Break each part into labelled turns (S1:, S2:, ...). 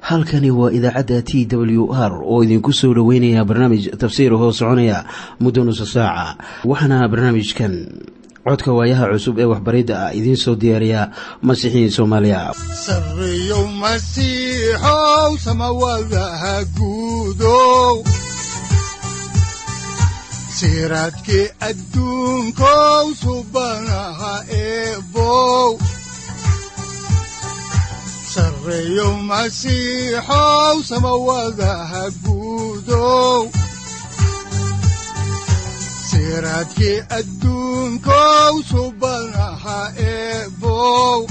S1: halkani waa idaacadda t w r oo idinku soo dhoweynaya barnaamij tafsiir hoo soconaya muddo nusa saaca waxaana barnaamijkan codka waayaha cusub ee waxbaridda ah idiin soo diyaariya masiixiin soomaaliya
S2: sareyow masiixow samawadaha guudow siraadkii adduunkow subanaha eebow sareyow masiixow samawadaha guudow siraadkii adduunkow subanaha eebow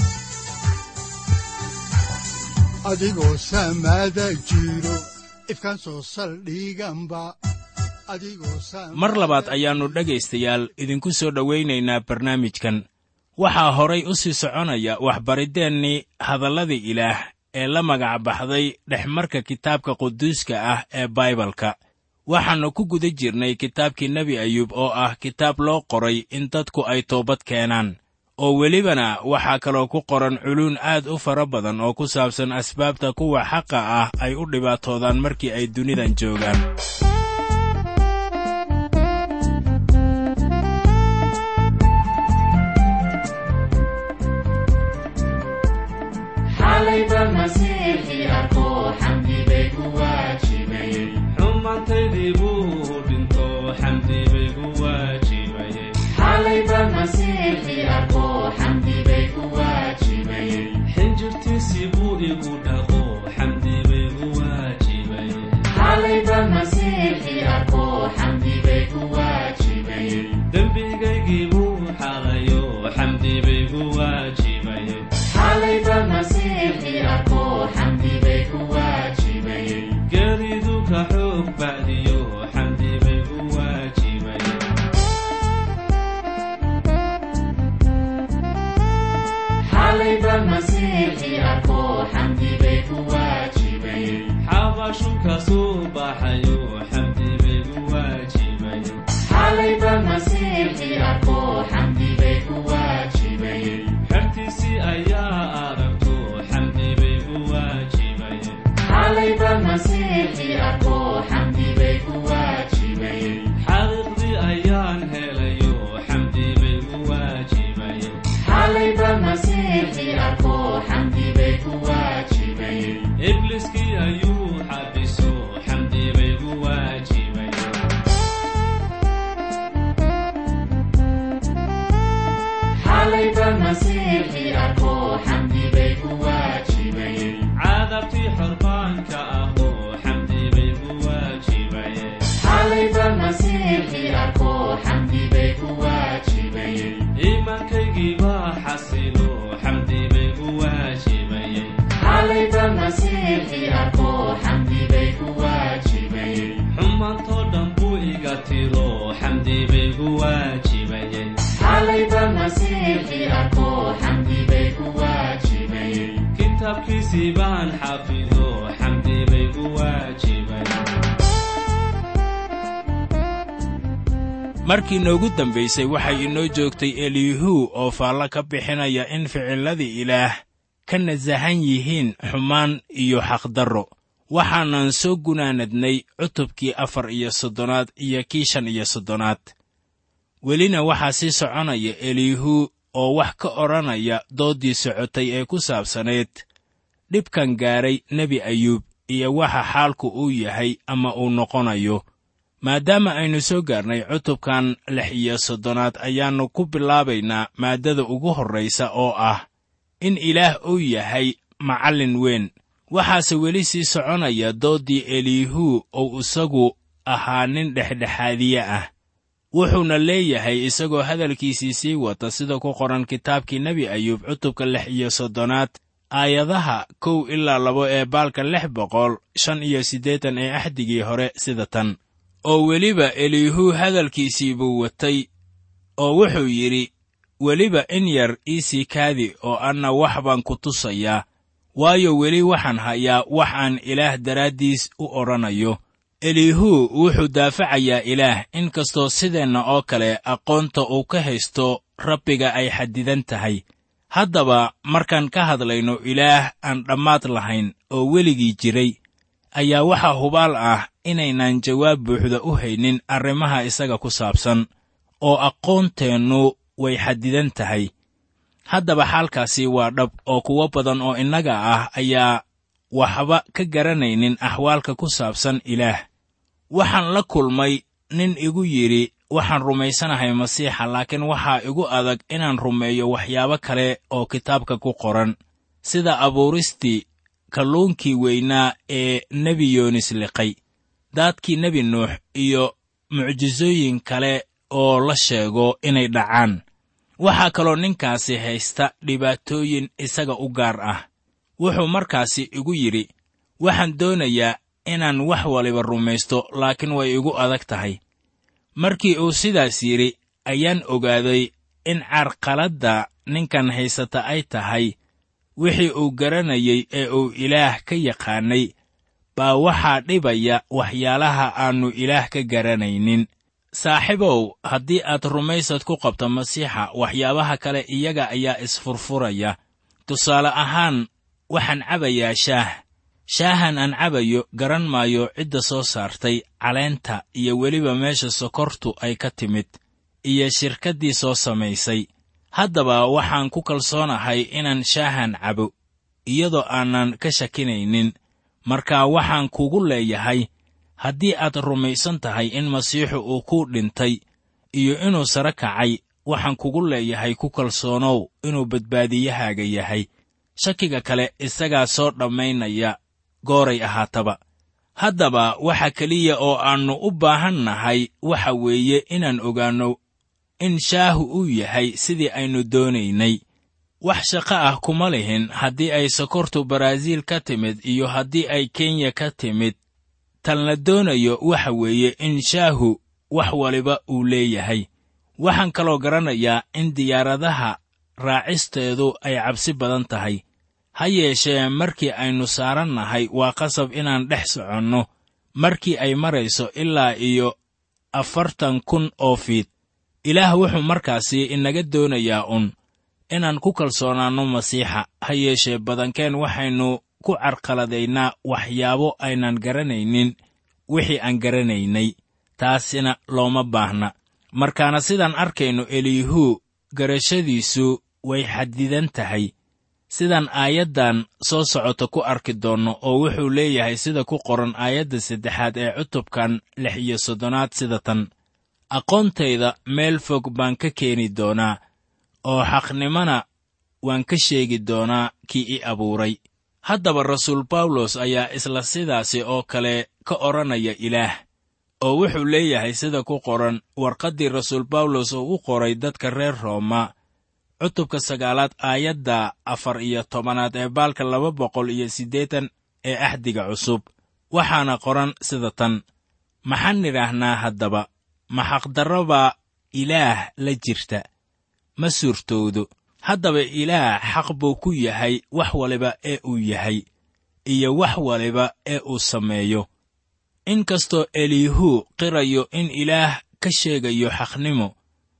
S2: adigoo samada jiro ifkan soo saldhiganba
S3: mar labaad ayaannu dhegaystayaal idinku soo dhowaynaynaa barnaamijkan waxaa horay u sii soconaya waxbariddeenii hadalladii ilaah ee la magac baxday dhexmarka kitaabka quduuska ah ee baibalka waxaannu ku guda jirnay kitaabkii nebi ayuub oo ah kitaab loo qoray in dadku ay toobad keenaan oo welibana waxaa kaloo ku qoran culuun aad u fara badan oo ku saabsan asbaabta kuwa xaqa ah ay u dhibaatoodaan markii ay dunidan joogaan markii noogu dambaysay waxay inoo joogtay eliyahu oo faallo ka bixinaya in ficilladii ilaah ka nasahan yihiin xumaan iyo xaqdarro waxaanan soo gunaanadnay cutubkii afar iyo soddonaad iyo kii shan iyo soddonaad welina waxaa sii soconaya eliyahu oo wax ka odhanaya dooddii socotay ee ku saabsanayd dhibkan gaadhay nebi ayuub iyo waxa xaalku uu yahay ama uu noqonayo maadaama aynu soo gaarnay cutubkan lix iyo soddonaad ayaannu ku bilaabaynaa maaddada ugu horraysa oo ah in ilaah uu yahay macallin weyn waxaase weli sii soconaya dooddii eliyahu ou isagu ahaa nin dhexdhexaadiye ah wuxuuna leeyahay isagoo hadalkiisii sii wata sida ku qoran kitaabkii nebi ayuub cutubka lix iyo soddonaad aayadaha kow ilaa labo ee baalka lix boqol shan iyo siddeetan ee axdigii hore sida tan oo weliba eliyahu hadalkiisii buu watay oo wuxuu yidhi weliba in yar iisii kaadi oo anna wax baan ku tusayaa waayo weli waxaan hayaa wax aan ilaah daraaddiis u odhanayo elihu wuxuu daafacayaa ilaah in kastoo sideenna oo kale aqoonta uu ka haysto rabbiga ay xadidan tahay haddaba markaan ka hadlayno ilaah aan dhammaad lahayn oo weligii jiray ayaa waxaa hubaal ah inaynaan jawaab buuxda u haynin arrimaha isaga ku saabsan oo aqoonteennu way xadidan tahay haddaba xaalkaasi waa dhab oo kuwo badan oo innaga ah ayaa waxba ka garanaynin axwaalka ku saabsan ilaah waxaan la kulmay nin igu yidhi waxaan rumaysanahay masiixa laakiin waxaa igu adag inaan rumeeyo waxyaabo kale oo kitaabka ku qoran sida abuuristii kalluunkii weynaa ee nebi yoonis liqay daadkii nebi nuux iyo mucjisooyin kale oo la sheego inay dhacaan waxaa kaloo ninkaasi haysta dhibaatooyin isaga u gaar ah wuxuu markaasi igu yidhi waxaan doonayaa inaan wax waliba rumaysto laakiin way igu adag tahay markii uu sidaas yidhi ayaan ogaaday in carqaladda ninkan haysata ay tahay wixii uu garanayey ee uu ilaah ka yaqaannay baa waxaa dhibaya waxyaalaha aannu ilaah ka garanaynin saaxiibow haddii aad rumaysad ku qabto masiixa waxyaabaha kale iyaga ayaa isfurfuraya tusaale ahaan waxaan cabayaa shaah shaahan aan cabayo garan maayo cidda soo saartay caleenta iyo weliba meesha sokortu ay ka timid iyo shirkaddii soo samaysay haddaba waxaan ku kalsoonahay inaan shaahan cabo iyadoo aanan ka shakinaynin marka waxaan kugu leeyahay haddii aad rumaysan tahay in masiixu uu ku dhintay iyo inuu sare kacay waxaan kugu leeyahay ku kalsoonow inuu badbaadiyahaaga yahay shakiga kale isagaa soo dhammaynaya gooray ahaataba haddaba waxa keliya oo aannu u baahan nahay waxa weeye inaan ogaanno in shaahu uu yahay sidii aynu doonaynay wax shaqo ah kuma lihin haddii ay sokortu baraaziil ka timid iyo haddii ay kenya ka timid tan la doonayo waxa weeye in shaahu wax waliba uu leeyahay waxaan kaloo garanayaa in diyaaradaha raacisteedu ay cabsi badan tahay ha yeeshee markii aynu saaran nahay waa qasab inaan dhex soconno markii ay marayso ilaa iyo afartan kun oo fiid ilaah wuxuu markaasi inaga doonayaa un inaan ku kalsoonaanno masiixa ha yeeshee badankeen waxaynu ku carqaladaynaa waxyaabo aynan garanaynin wixii aan garanaynay taasina looma baahna markaana sidaan arkayno eliyahu garashadiisu way xadidan tahay sidaan aayaddan soo socota ku arki doonno oo wuxuu leeyahay sida ku qoran aayadda saddexaad ee cutubkan lix iyo soddonaad sida tan aqoontayda meel fog baan ka keeni doonaa oo xaqnimana waan ka sheegi doonaa kii i abuuray haddaba rasuul bawlos ayaa isla sidaasi oo kale ka odhanaya ilaah oo wuxuu leeyahay sida ku qoran warqaddii rasuul bawlos oo u qoray dadka reer rooma cutubka sagaalaad aayadda afar iyo tobanaad ee baalka laba boqol iyo siddeetan ee axdiga cusub waxaana qoran sida tan maxaan nidhaahnaa haddaba ma xaqdarrabaa ilaah la jirta ma suurtoodo haddaba ilaah xaq buu ku yahay wax waliba ee uu yahay iyo wax waliba ee uu sameeyo inkastoo eliyahu qirayo in ilaah ka sheegayo xaqnimo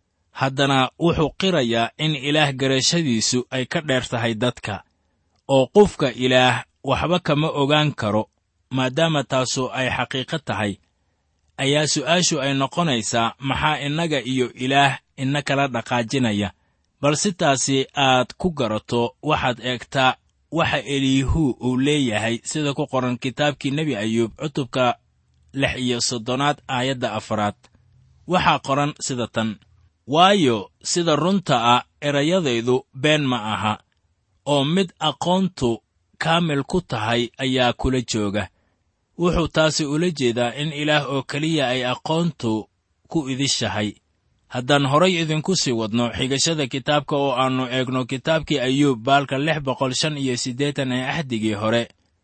S3: haddana wuxuu qirayaa in ilaah garashadiisu ay ka dheer tahay dadka oo qofka ilaah waxba kama ogaan karo maadaama taasu ay xaqiiqo tahay ayaa su'aashu ay noqonaysaa maxaa innaga iyo ilaah ina kala dhaqaajinaya bal si taasi aad ku garato waxaad eegtaa waxa eliyahu uu leeyahay sida ku qoran kitaabkii nebi ayuub cutubka lix iyo soddonaad aayadda afaraad waxaa qoran sida tan waayo sida runta ah erayadaydu been ma aha oo mid aqoontu kaamil ku tahay ayaa kula jooga wuxuu taasi ula jeedaa in ilaah oo keliya ay aqoontu ku idishahay haddaan horay idinku sii wadno xigashada kitaabka oo aannu eegno kitaabkii ayuub baalka lix boqol shan iyo siddeetan ee axdigii hore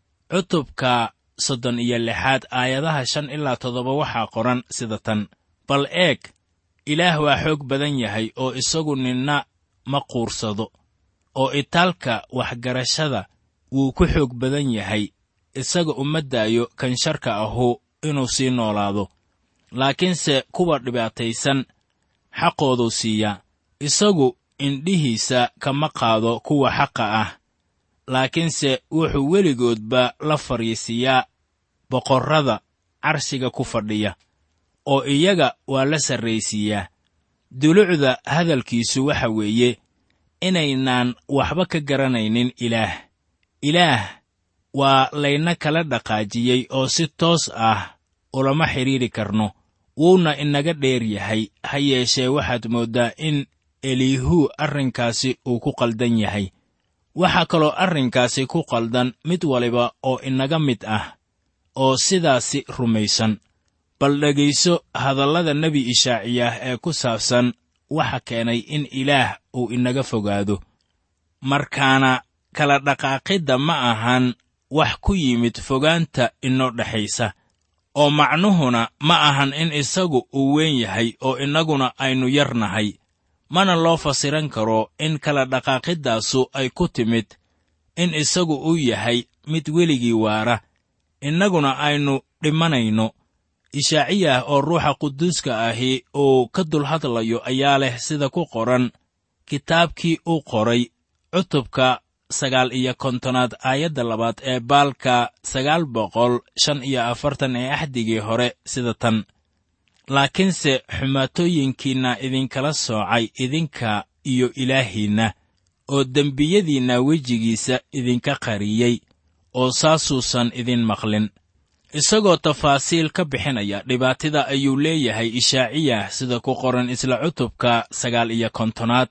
S3: cutubka soddon iyo lixaad aayadaha shan ilaa toddoba waxaa qoran sida tan bal eeg ilaah waa xoog badan yahay oo isagu ninna ma quursado oo itaalka waxgarashada wuu ku xoog badan yahay isaga uma daayo kan sharka ahu inuu sii noolaado laakiinse kuwa dhibaataysan xaqooduu siiyaa isagu indhihiisa kama qaado kuwa xaqa ah laakiinse wuxuu weligoodba la fadhiisiyaa boqorrada carshiga ku fadhiya oo iyaga waa la sarraysiiyaa dulucda hadalkiisu waxa weeye inaynaan waxba ka garanaynin ilaah ilaah waa layna kala dhaqaajiyey oo si toos ah ulama xidhiidhi karno wuuna inaga dheer yahay ha yeeshee waxaad mooddaa in eliihuu arrinkaasi uu ku qaldan yahay waxaa kaloo arrinkaasi ku qaldan mid waliba oo inaga mid ah oo sidaasi rumaysan bal dhegayso hadallada nebi ishaaciyah ee ku saabsan waxa keenay in ilaah uu inaga fogaado markaana kala dhaqaaqidda ma ahan wax ku yimid fogaanta inoo dhexaysa oo macnuhuna ma ahan in isagu uu weyn yahay oo innaguna aynu yar nahay mana loo fasiran karo in kala dhaqaaqiddaasu ay ku timid in isagu uu yahay mid weligii waara innaguna aynu dhimanayno ishaaciyah oo ruuxa quduuska ahi uu ka dul hadlayo ayaa leh sida ku qoran kitaabkii uu qoray cutubka sagaal iyo kontonaad aayadda labaad ee baalka sagaal boqol shan iyo afartan ee axdigii hore sida tan laakiinse xumaatooyinkiinna idinkala soocay idinka iyo ilaahiinna oo dembiyadiinna wejigiisa idinka qariyey oo saasuusan idin maqlin isagoo tafaasiil ka bixinaya dhibaatida ayuu leeyahay ishaaciyah sida ku qoran isla cutubka sagaal iyo kontonaad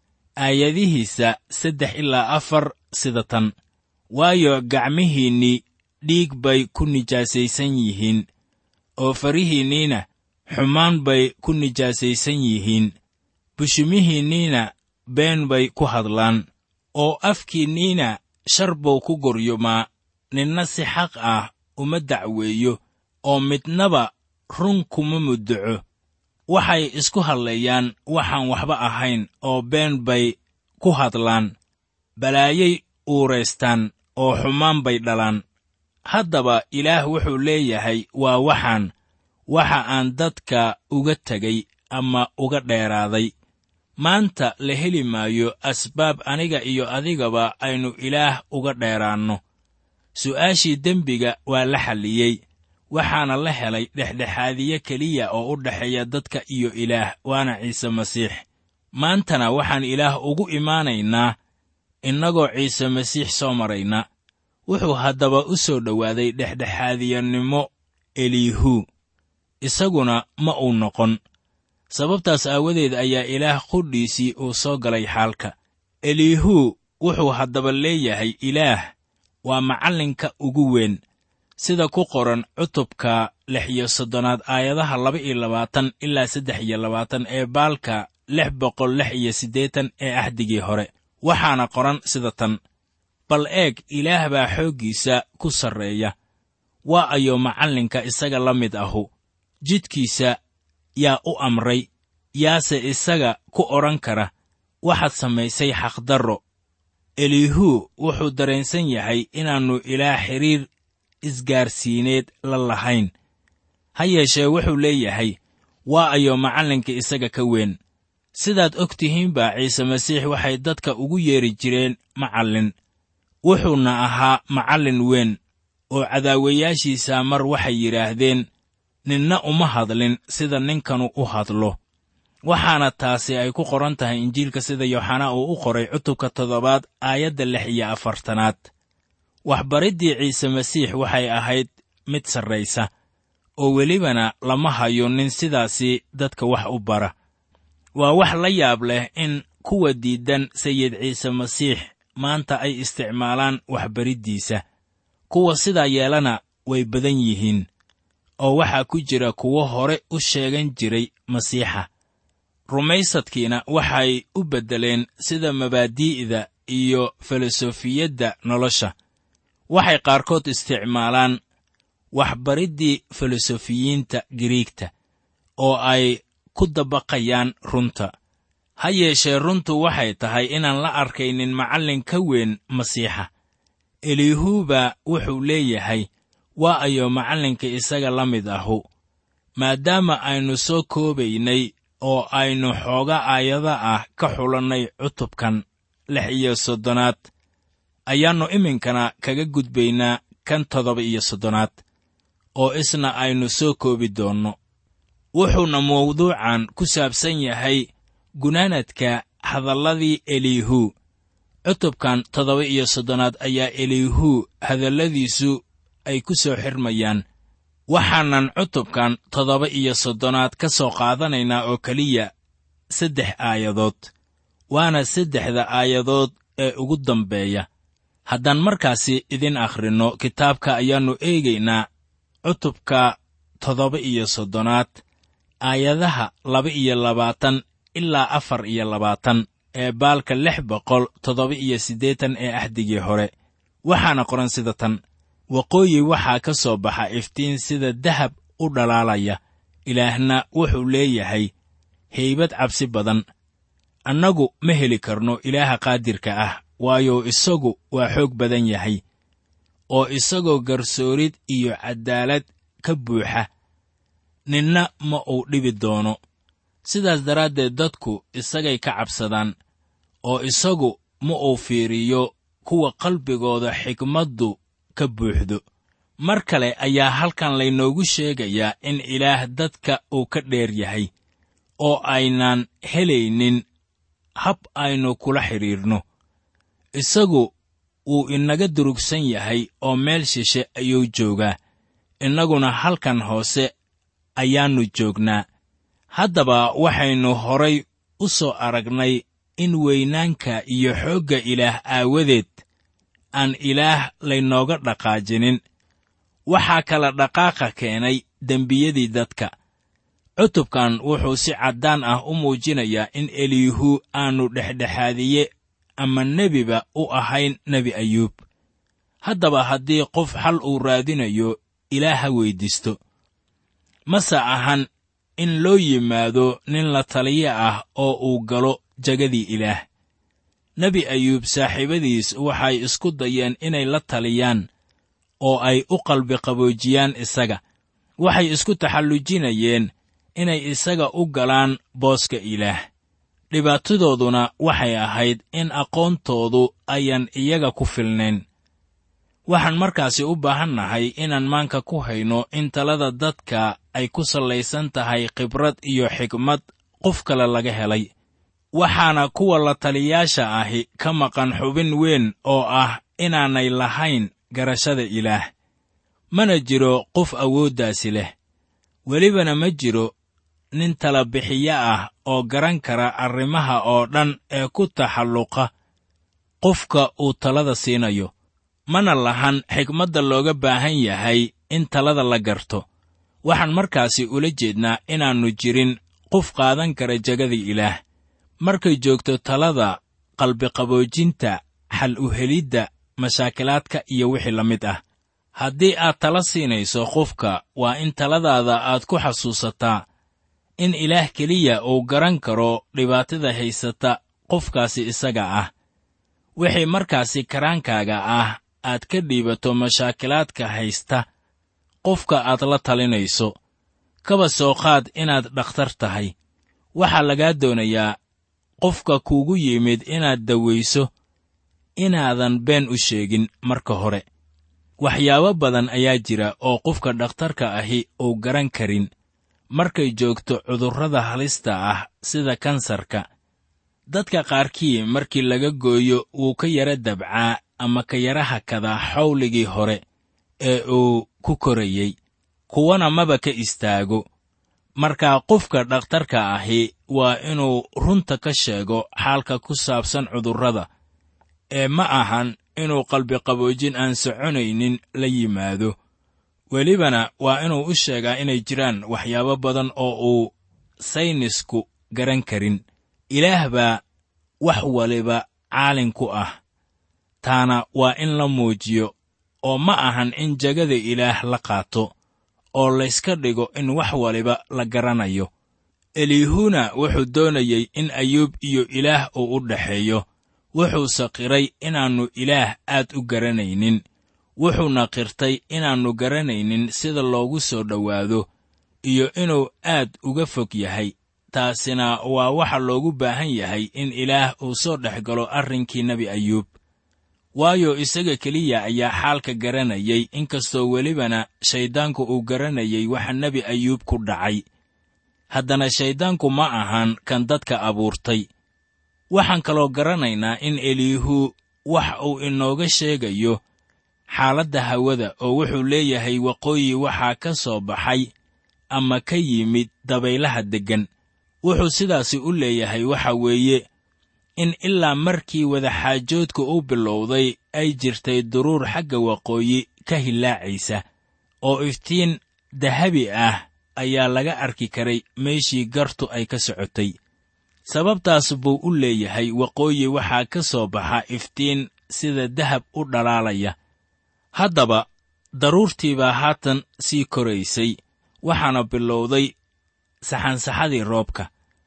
S3: aayadihiisa saddex ilaa afar sida tan waayo gacmihiinnii dhiig bay ku nijaasaysan yihiin oo farihiinniina xumaan bay ku nijaasaysan yihiin bushumihiinniina been bay ku hadlaan oo afkiinniina shar buu ku goryumaa ninna si xaq ah uma dacweeyo oo midnaba run kuma muddaco waxay isku hadleeyaan waxaan waxba ahayn oo been bay ku hadlaan balaayay uuraystaan oo xumaan bay dhalaan haddaba ilaah wuxuu leeyahay waa waxaan waxa aan dadka uga tegay ama uga dheeraaday maanta la heli maayo asbaab aniga iyo adigaba aynu ilaah uga dheeraanno su'aashii dembiga waa la xalliyey waxaana la helay dhexdhexaadiye keliya oo u dhexeeya dadka iyo ilaah waana ciise masiix maantana waxaan ilaah ugu imaanaynaa innagoo ciise masiix soo marayna wuxuu haddaba u soo dhowaaday dhexdhexaadiyanimo eliihuu isaguna ma uu noqon sababtaas aawadeed ayaa ilaah qudhiisii uu soo galay xaalka eliihuu wuxuu haddaba leeyahay ilaah waa macallinka ugu weyn sida ku qoran cutubka lix iyo soddonaad aayadaha laba iyo labaatan ilaa saddex iyo labaatan ee baalka lix boqol lix iyo siddeetan ee axdigii hore waxaana qoran sida tan bal eeg ilaah baa xooggiisa ku sarreeya waa ayo macallinka isaga la mid ahu jidkiisa yaa u amray yaase isaga ku odhan kara waxaad samaysay xaqdarro eliihuu wuxuu dareensan yahay inaannu ilaah xidhiir isgaarsiineed la lahayn ha yeeshee wuxuu leeyahay waa ayo macallinka isaga ka weyn sidaad og tihiinba ciise masiix waxay dadka ugu yeedhi jireen macallin wuxuuna ahaa macallin weyn oo cadaawayaashiisa mar waxay yidhaahdeen ninna uma hadlin sida ninkanu u hadlo waxaana taasi ay ku qoran tahay injiilka sida yooxanaa uu u qoray cutubka toddobaad aayadda lix iyo afartanaad waxbariddii ciise masiix waxay ahayd mid sarraysa oo welibana lama hayo nin sidaasi dadka wax u bara waa wax la yaab leh in kuwa diiddan sayid ciise masiix maanta ay isticmaalaan waxbariddiisa kuwa sidaa yeelana way badan yihiin oo waxaa ku jira kuwo hore u sheegan jiray masiixa rumaysadkiina waxay u beddeleen sida mabaadi'da iyo filosofiyadda nolosha waxay qaarkood isticmaalaan waxbariddii filosofiyiinta giriigta oo ay ku dabaqayaan runta ha yeeshee runtu waxay tahay inaan la arkaynin macallin ka weyn masiixa eliihuuba wuxuu leeyahay waa ayo macallinka isaga la mid ahu maadaama aynu soo koobaynay oo aynu xooga aayada ah ka xulannay cutubkan lix iyo soddonaad ayaannu iminkana kaga gudbaynaa kan toddoba iyo soddonaad oo isna aynu soo koobi doonno wuxuuna mawduucan ku saabsan yahay gunaanadka hadalladii eliihu cutubkan toddoba iyo soddonaad ayaa eliihu hadalladiisu ay ku soo xirmayaan waxaanan cutubkan toddoba iyo soddonaad ka soo qaadanaynaa oo keliya saddex aayadood waana saddexda aayadood ee ugu dambeeya haddaan markaasi idin akhrinno kitaabka ayaannu eegaynaa cutubka toddoba iyo soddonaad aayadaha laba iyo labaatan ilaa afar iyo labaatan ee baalka lix boqol toddoba iyo siddeetan ee axdigii hore waxaana qoran sida tan waqooyi waxaa ka soo baxa iftiin sida dahab u dhalaalaya ilaahna wuxuu leeyahay haybad cabsi badan annagu ma heli karno ilaaha qaadirka ah waayo isagu waa xoog badan yahay oo isagoo garsoorid iyo caddaalad ka buuxa ninna ma uu dhibi doono sidaas daraaddeed dadku isagay ka cabsadaan oo isagu ma uu fiiriyo kuwa qalbigooda xigmaddu ka buuxdo mar kale ayaa halkan laynoogu sheegayaa in ilaah dadka uu ka dheer yahay oo aynaan helaynin hab aynu kula xidhiirno isagu wuu inaga durugsan yahay oo meel shishe ayuu joogaa innaguna halkan hoose ayaannu joognaa haddaba waxaynu horay u soo aragnay in weynaanka iyo xoogga ilaah aawadeed aan ilaah laynooga dhaqaajinin waxaa kala dhaqaaqa keenay dembiyadii dadka cutubkan wuxuu si caddaan ah u muujinayaa in eliihu aanu dhexdhexaadiye ama nebiba u ahayn nebi ayuub haddaba haddii qof xal uu raadinayo ilaah ha weyddiisto mase ahan in loo yimaado nin la taliye ah oo uu galo jagadii ilaah nebi ayuub saaxiibadiis waxay isku dayeen inay la taliyaan oo ay u qalbiqaboojiyaan isaga waxay isku taxallujinayeen inay isaga u galaan booska ilaah dhibaatadooduna waxay ahayd in aqoontoodu ayan iyaga ku filnayn waxaan markaasi u baahannahay inaan maanka ku hayno in talada dadka ay ku sallaysan tahay khibrad iyo xigmad qof kale laga helay waxaana kuwa la taliyaasha ahi ka maqan xubin weyn oo ah inaanay lahayn garashada ilaah mana jiro qof awooddaasi leh welibana ma jiro nin tala bixiye ah oo garan kara arrimaha oo dhan ee ku taxalluqa qofka uu talada siinayo mana lahan xigmadda looga baahan yahay in talada la garto waxaan markaasi ula jeednaa inaannu jirin qof qaadan kara jegada ilaah markay joogto talada qalbiqaboojinta xal u helidda mashaakilaadka iyo wixii la mid ah haddii aad tala siinayso qofka waa in taladaada aad ku xasuusataa in ilaah keliya uu garan karo dhibaatada haysata qofkaasi isaga ah wixii markaasi karaankaaga ah aad ka dhiibato mashaakilaadka haysta qofka aad la talinayso kaba soo qaad inaad dhakhtar tahay waxaa lagaa doonayaa qofka kuugu yimid inaad dawayso inaadan been u sheegin marka hore waxyaabo badan ayaa jira oo qofka dhakhtarka ahi uu garan karin markay joogto cudurrada halista ah sida kansarka dadka qaarkii markii laga gooyo wuu ka yara dabcaa ama ka yara hakadaa xawligii hore ee uu ku korayey kuwana maba ka istaago markaa qofka dhakhtarka ahi waa inuu runta ka sheego xaalka ku saabsan cudurrada ee ma ahan inuu qalbiqaboojin aan soconaynin la yimaado welibana waa inuu u sheegaa inay jiraan waxyaabo badan oo uu saynisku garan karin ilaah baa wax waliba caalin ku ah taana waa in la muujiyo oo ma ahan in jegada ilaah la qaato oo layska dhigo in wax waliba la garanayo eliihuna wuxuu doonayey in ayuub iyo ilaah uu u dhexeeyo wuxuuse qiray inaannu ilaah aad u garanaynin wuxuuna qirtay inaannu garanaynin sida loogu soo dhowaado iyo inuu aad uga fog yahay taasina waa waxa loogu baahan yahay in ilaah uu soo dhex galo arrinkii nebi ayuub waayo isaga keliya ayaa xaalka garanayay inkastoo welibana shayddaanku uu garanayay waxa nebi ayuub ku dhacay haddana shayddaanku ma ahan kan dadka abuurtay waxaan kaloo garanaynaa in eliihu wax uu inooga sheegayo xaaladda hawada oo wuxuu leeyahay waqooyi waxaa ka soo baxay ama ka yimid dabaylaha deggan wuxuu sidaasi u leeyahay waxa weeye in ilaa markii wadaxaajoodka u bilowday ay jirtay duruur xagga waqooyi ka hillaacaysa oo iftiin dahabi ah ayaa laga arki karay meeshii gartu ay ka socotay sababtaas buu u leeyahay waqooyi waxaa ka soo baxa iftiin sida dahab u dhalaalaya haddaba daruurtii baa haatan sii koraysay waxaana bilowday saxansaxadii roobka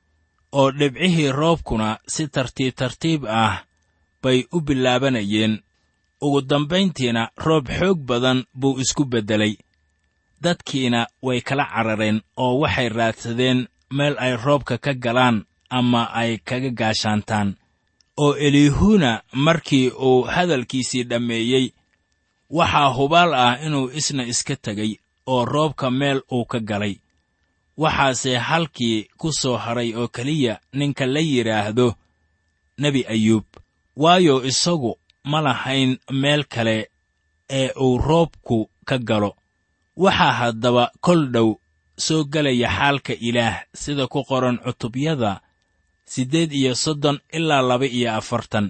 S3: oo dhibcihii roobkuna si tartiib tartiib ah bay u bilaabanayeen ugu dambayntiina roob xoog badan buu isku beddelay dadkiina way kala carareen oo waxay raadsadeen meel ay roobka ka galaan ama ay kaga gaashaantaan oo eliihuna markii uu hadalkiisii dhammeeyey waxaa hubaal ah inuu isna iska tegay oo roobka meel uu ka galay waxaase halkii ku soo hadray oo keliya ninka la yidhaahdo nebi ayuub waayo isagu ma lahayn meel kale ee uu roobku ka galo waxaa haddaba kol dhow soo gelaya xaalka ilaah sida ku qoran cutubyada siddeed iyo soddon ilaa laba iyo afartan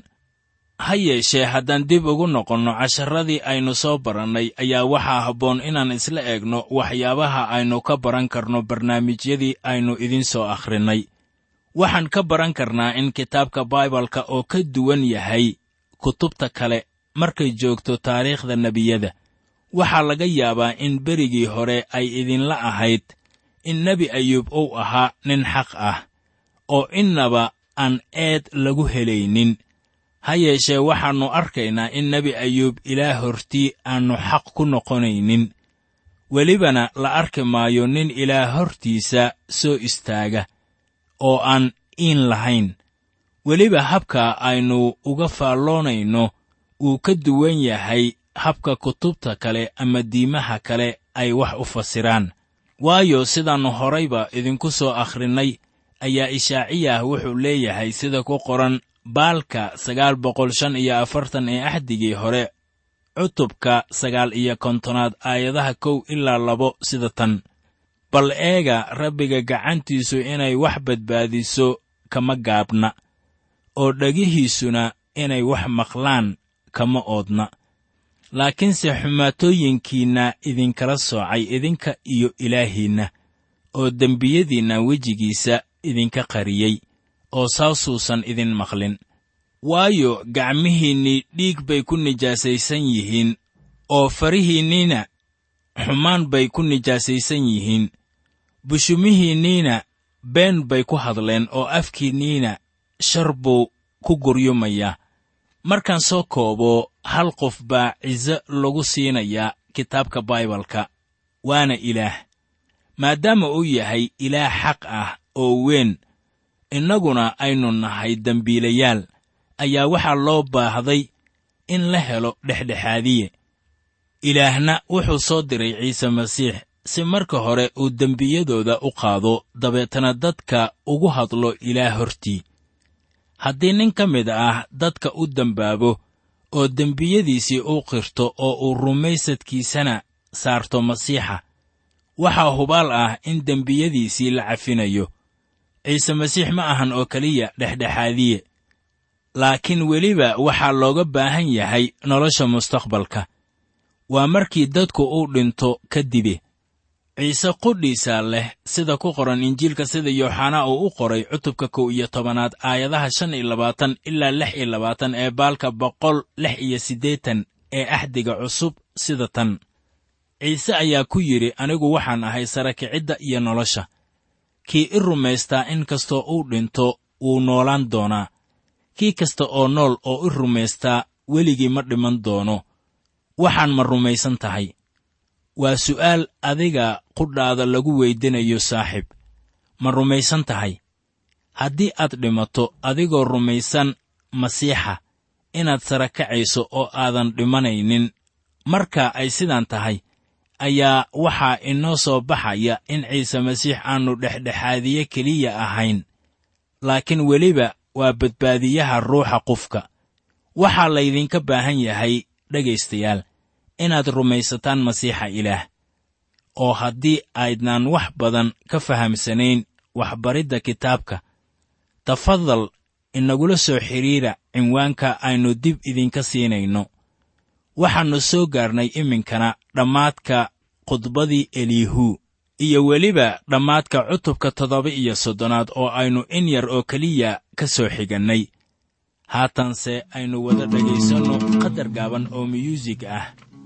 S3: ha yeeshee haddaan dib ugu noqonno casharradii aynu soo barannay ayaa waxaa habboon inaan isla eegno waxyaabaha aynu ka baran karno barnaamijyadii aynu idiin soo akhrinnay waxaan ka baran karnaa in kitaabka baibalka oo ka duwan yahay kutubta kale markay joogto taariikhda nebiyada waxaa laga yaabaa in berigii hore ay idinla ahayd in nebi ayuub uu ahaa nin xaq ah oo innaba aan eed lagu helaynin ha yeeshee waxaannu arkaynaa in nebi ayuub ilaah hortii aannu xaq ku noqonaynin welibana la arki maayo nin ilaah hortiisa soo istaaga oo aan iin lahayn weliba habka aynu uga faalloonayno wuu ka duwan yahay habka kutubta kale ama diimaha kale ay wax u fasiraan waayo sidaannu horayba idinku soo akhrinnay ayaa ishaaciyah wuxuu leeyahay sida ku qoran baalka sagaal boqol shan iyo afartan ee axdigii hore cutubka sagaal iyo kontonaad aayadaha kow ilaa labo sida tan bal eega rabbiga gacantiisu inay wax badbaadiso kama gaabna oo dhegihiisuna inay wax maqlaan kama oodna laakiinse xumaatooyinkiinna idinkala soocay idinka iyo ilaahiinna oo dembiyadiinna wejigiisa idinka qariyey oo saasuusan idin maqlin waayo gacmihiinnii dhiig bay ku nijaasaysan yihiin oo farihiinniina xumaan bay ku nijaasaysan yihiin bushumihiinniina been bay ku hadleen oo afkiinniina shar buu ku guryumayaa markaan soo koobo hal qof baa ciso lagu siinayaa kitaabka baibalka waana ilaah maadaama uu yahay ilaah xaq ah oo weyn innaguna aynu nahay dembiilayaal ayaa waxaa loo baahday in la helo dhexdhexaadiye ilaahna wuxuu soo diray ciise masiix si marka hore uu dembiyadooda u qaado dabeetana dadka ugu hadlo ilaah hortii haddii nin ka mid ah dadka u dembaabo oo dembiyadiisii u qirto oo uu rumaysadkiisana saarto masiixa waxaa hubaal ah in dembiyadiisii la cafinayo ciise masiix ma ahan oo keliya dhexdhexaadiye laakiin weliba waxaa looga baahan yahay nolosha mustaqbalka waa markii dadku uu dhinto kadibe ciise qudhiisaa leh sida ku qoran injiilka sida yooxanaa uu u qoray cutubka kow iyo tobanaad aayadaha shan iyo labaatan ilaa lix iyo labaatan ee baalka boqol lix iyo siddeetan ee axdiga cusub sida tan ciise ayaa ku yidhi anigu waxaan ahay sara kicidda iyo nolosha kii i rumaystaa in kastoo uu dhinto wuu noolaan doonaa kii kasta oo nool oo i rumaystaa weligii ma dhiman doono waxaan ma rumaysan tahay waa su'aal adiga qudhaada lagu weydinayo saaxiib ma rumaysan tahay haddii aad dhimato adigoo rumaysan masiixa inaad sara kacayso oo aadan dhimanaynin marka ay sidaan tahay ayaa waxaa inoo soo baxaya in ciise masiix aannu dhexdhexaadiye keliya ahayn laakiin weliba waa badbaadiyaha ruuxa qofka waxaa laydinka baahan yahay dhegaystayaal inaad rumaysataan masiixa ilaah oo haddii aydnaan wax badan ka fahamsanayn waxbaridda kitaabka tafadal inagula soo xidhiira cinwaanka aynu dib idinka siinayno waxaannu soo gaarnay iminkana dhammaadka khudbadii eliyahu iyo weliba dhammaadka cutubka toddoba iyo soddonaad oo aynu in yar oo keliya ka soo xigannay haatanse aynu wada dhegaysanno qadar gaaban oo miyuusig ah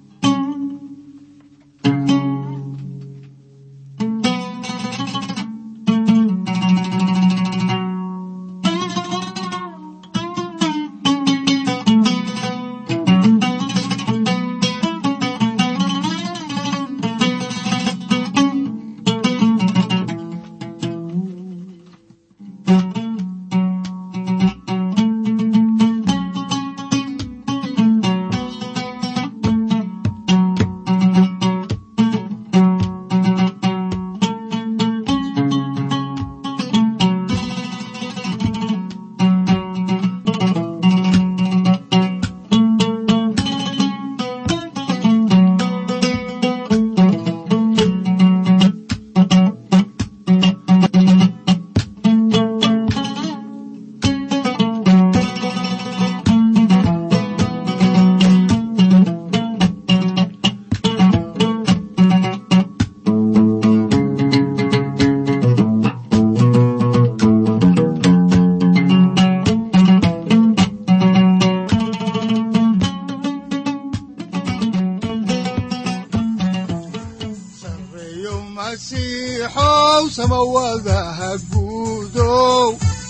S2: sareeyo masiixow samawadaha guudow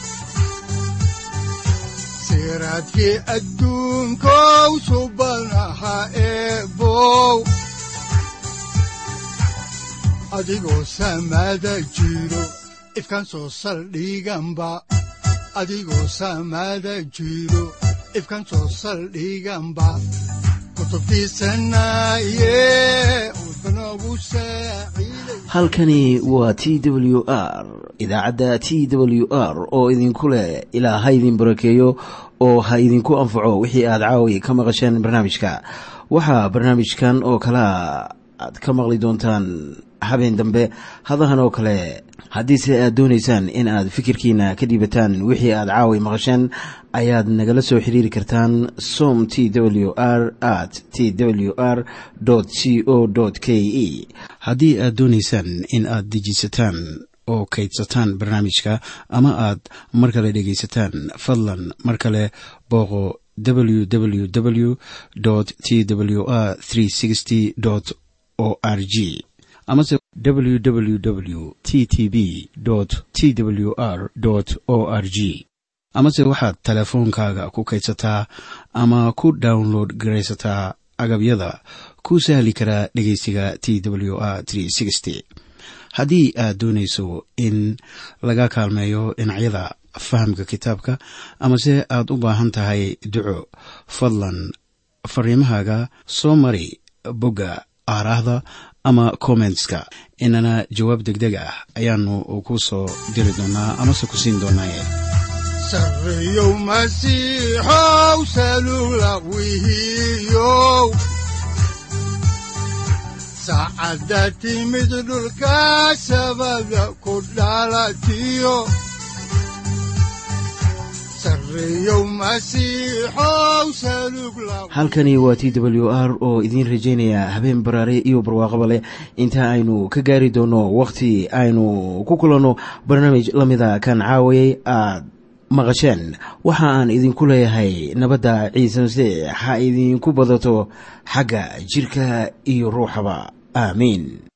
S2: siraadkii adduunkow subanaha eebow adigoo samada jiro ifkan soo saldhiganba adigoo samada jiro ifkan soo saldhiganba kutubtiisanaye udbanogu saaciiday
S1: halkani waa t w r idaacadda t w r oo idinku leh ilaa ha idin barakeeyo oo ha idinku anfaco wixii aad caawi ka maqasheen barnaamijka waxaa barnaamijkan oo kalea aad ka maqli doontaan habeen dambe hadahan oo kale haddiise aad doonaysaan in aad fikirkiina ka dhiibataan wixii aad caawi maqasheen ayaad nagala soo xiriiri kartaan som t w r at t w r c o k e haddii aad doonaysaan in aad dejisataan oo kaydsataan barnaamijka ama aad mar kale dhegaysataan fadlan mar kale booqo www t w r o r g amase www t t b t w r o r g amase waxaad teleefoonkaaga ku kaydsataa ama ku download garaysataa agabyada ku sahli karaa dhegeysiga t w r haddii aad doonayso in laga kaalmeeyo dhinacyada fahamka kitaabka amase aad u baahan tahay duco fadlan fariimahaaga soo mari bogga aaraahda ama kommentska inana jawaab degdeg ah ayaanu ku soo diri doonaa amase ku siin doonaaye
S2: sareeyow masiixow salugla wihiyow saacadda timid dhulka sabada ku dhalatiyo sareeyow masiixow salugla
S1: halkani waa t w r oo idiin rajaynaya habeen baraare iyo barwaaqaba leh inta aynu ka gaari doono wakhti aynu ku kulanno barnaamij la mida kan caawayay aad maqasheen waxa aan idinku leeyahay nabadda ciise masiix ha idinku badato xagga jidhka iyo ruuxaba aamiin